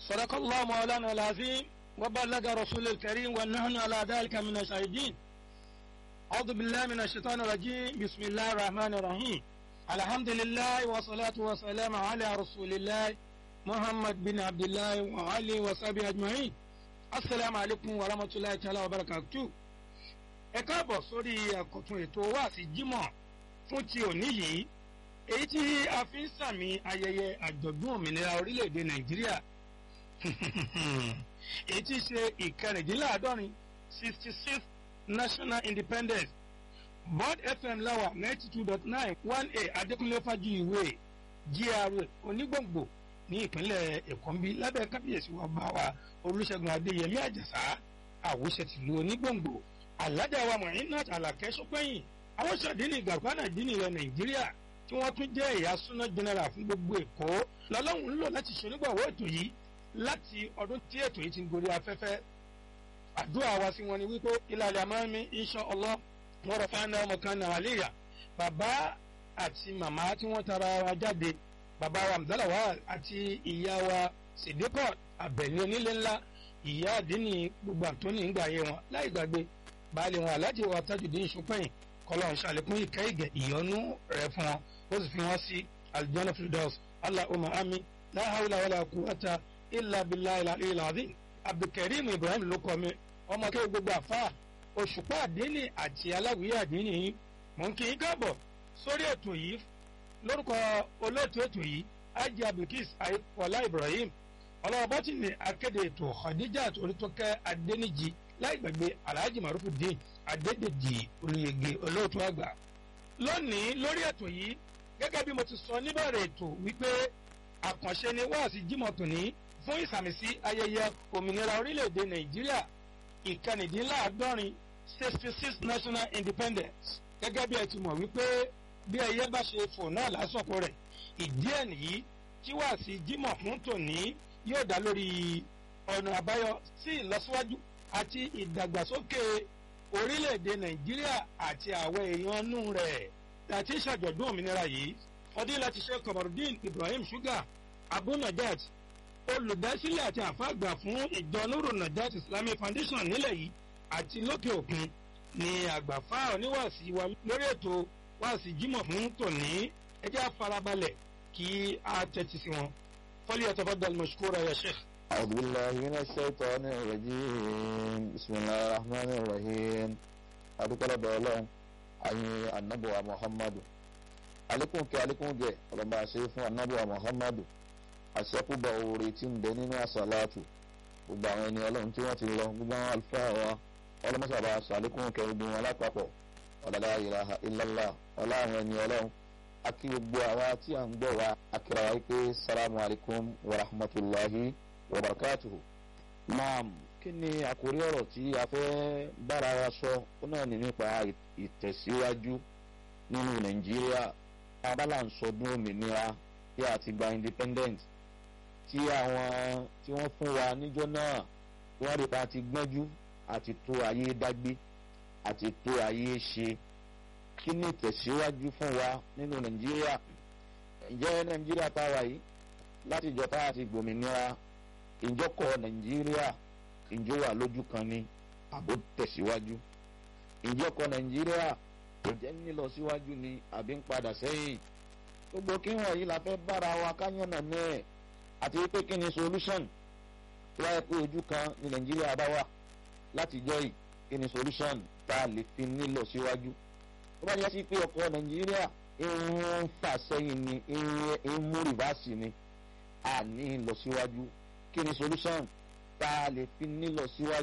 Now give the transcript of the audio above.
صدق الله مولانا العظيم وبلغ رسول الكريم ونحن على ذلك من الشاهدين أعوذ بالله من الشيطان الرجيم بسم الله الرحمن الرحيم الحمد لله والصلاة والسلام على رسول الله محمد بن عبد الله وعلي وصحبه أجمعين السلام عليكم ورحمة الله تعالى وبركاته ẹ káàbọ̀ sórí àkọ́tún ètò wáàsí jímọ̀ fún ti òní yìí èyí tí a fi ń sàmì ayẹyẹ àjọ̀dún òmìnira orílẹ̀-èdè nàìjíríà èyí tí í ṣe ìkẹrìndínláàádọ́rin sixty six national independence bond fm láwà ninety two dot nine one a adékúnlé fájúìwé gra onígbòǹgbò ní ìpínlẹ̀ èkó ń bí lábẹ́ kábíyèsí wa bá wa olùṣègùn adéyẹmí àjàsá àwòṣe tìlú onígbòǹgbò alájà wa Muinat Àlàkẹ́ Ṣópẹ́yìn àwọn ṣàdínì gàgbánà dínì ilẹ̀ Nàìjíríà tí wọ́n tún jẹ́ ẹ̀yà súná general fún gbogbo Èkó lọ́lọ́run ń lò láti ṣonígbàwọ́ ètò yìí láti ọdún tí ètò yìí ti ń gorí afẹ́fẹ́ àdúrà wa sí wọn ni wípé ìlàlẹ̀ àmọ́mí insha Allah wọ́n rọ̀ fáńdà ọmọ kan náà àléyà bàbá àti màmá tí wọ́n tara wa jáde bàbá wa Abdallah àti ìyá wa Sidikot Abẹ̀ní onílé ńlá ìyá àdínì gbogbo àtúnì ń gbà yé wọn láì gbàgbé baálé wọn aláàjì wa Tajudeen Ṣópẹ́yìn kọlọ́n ṣàlékún ìkẹ́ ìgẹ̀ ìyọnú rẹ̀ fún wọn ó sì fi wọn sí aljanna firdaus allahumma amin la hawla wala quwwata illa billahi al-aliyyil azim abdulkareem ibrahim ló kọ mi ọmọ kí gbogbo àfa òṣùpá àdínì àti aláwìyé àdínì yìí mò ń kí yín káàbọ̀ sórí ètò yìí lórúkọ olóòtú ètò yìí ajé abdulkis ayípọ̀lá ibrahim ọlọ́wọ́ ní akéde ètò khadijat orítọ́kẹ́ adéníjì láì gbàgbé alhaji marufudin adédèjì olùyege olóòtú àgbà lónìí lórí ètò yìí gẹ́gẹ́ bí mo ti sọ níbẹ̀rẹ̀ ètò wípé àkànṣe ni wáàsí jímọ̀ tòní fún ìsàmìsí ayẹyẹ òmìnira orílẹ̀-èdè nàìjíríà ìkànnìdínláàádọ́rin sixty six national independence gẹ́gẹ́ bí ẹ ti mọ̀ wípé bí ẹyẹ bá ṣe fò náà lásọ̀kò rẹ̀ ìdí ẹ̀ nìyí tí wáàsí jímọ̀ fún tòní yóò dá lórí ọ̀nà àbáyọ sí ìlọsíwájú àti ìdàgbàsókè orílẹ̀-èdè nàìjíríà àti àwọn èèyàn inú rẹ̀ àti ìṣàjọ̀dún òmìnira yìí fọdílàtí Sheikh Kamarudeen Ibrahim Suga Abu Najat olùdásílẹ̀ àti àfàgbà fún ìjọ Nuru Najat Islamic Foundation nílẹ̀ yìí àti lókè òkun ni àgbàfà oníwàásí wa lórí ètò wàásí jímọ̀ fún tòní ẹjẹ́ àfarabalẹ̀ kí a tẹ́tí sí wọn falyatafaddal mashkura ya Sheikh. أعوذ بالله من الشيطان الرجيم بسم الله الرحمن الرحيم adúpẹ́ lọ́dọ̀ ọlọ́run àyìn anábọ̀wá muhammadu alékún kí alékún gẹ̀ ọlọ́mọ àṣẹ fún anábọ̀wá muhammadu àṣẹkùbọ̀ oore tí ń bẹ nínú àṣàlátù gbogbo àwọn ẹni ọlọ́run tí wọ́n ti lọ gbogbo àwọn àlùfáà wa ọlọ́mọṣàbà àṣàlékún kẹ gbogbo wọn lápapọ̀ ọ̀làlá ilaha illallah ọlá àwọn ẹni ọlọ́run akí gbogbo àwa tí à ń gbọ́ wa akíra wa pé salamu alaykum wa rahmatulahi wabarakatuhu. naam kí ni àkórí ọ̀rọ̀ tí a fẹ́ bára wa sọ ó náà ní nípa ìtẹ̀síwájú nínú nàìjíríà abala ń sọdún òmìnira tí a ti gba independent tí àwọn tí wọ́n fún wa níjọ́ náà tí wọ́n rí pa ti gbọ́njú àti tó ayé dágbé àti tó ayé ṣe kí ni ìtẹ̀síwájú fún wa nínú nàìjíríà ǹjẹ́ nàìjíríà tá a wà yìí láti ìjọ tá a ti gbòmìnira ìjọkọ̀ nàìjíríà ìjọ wà lójú kan ní àbò tẹ̀síwájú ìjọkọ̀ nàìjíríà kò jẹ́ nílọ síwájú ni àbí ń padà sẹ́yìn gbogbo kí wọ̀nyí la fẹ́ bára wa káyọ̀nà mẹ́ẹ̀ àti wípé kí ni solution tó wáyé pé ojú kan ní nàìjíríà bá wà láti jọ yìí kí ni solution tá a lè fi nílọ síwájú tó bá yẹ sí pé ọkọ̀ nàìjíríà ń fà sẹ́yìn ni ń mú rìvásì ni a ní lọ síwájú kí ni solution tá a lè fi ní lọ síwájú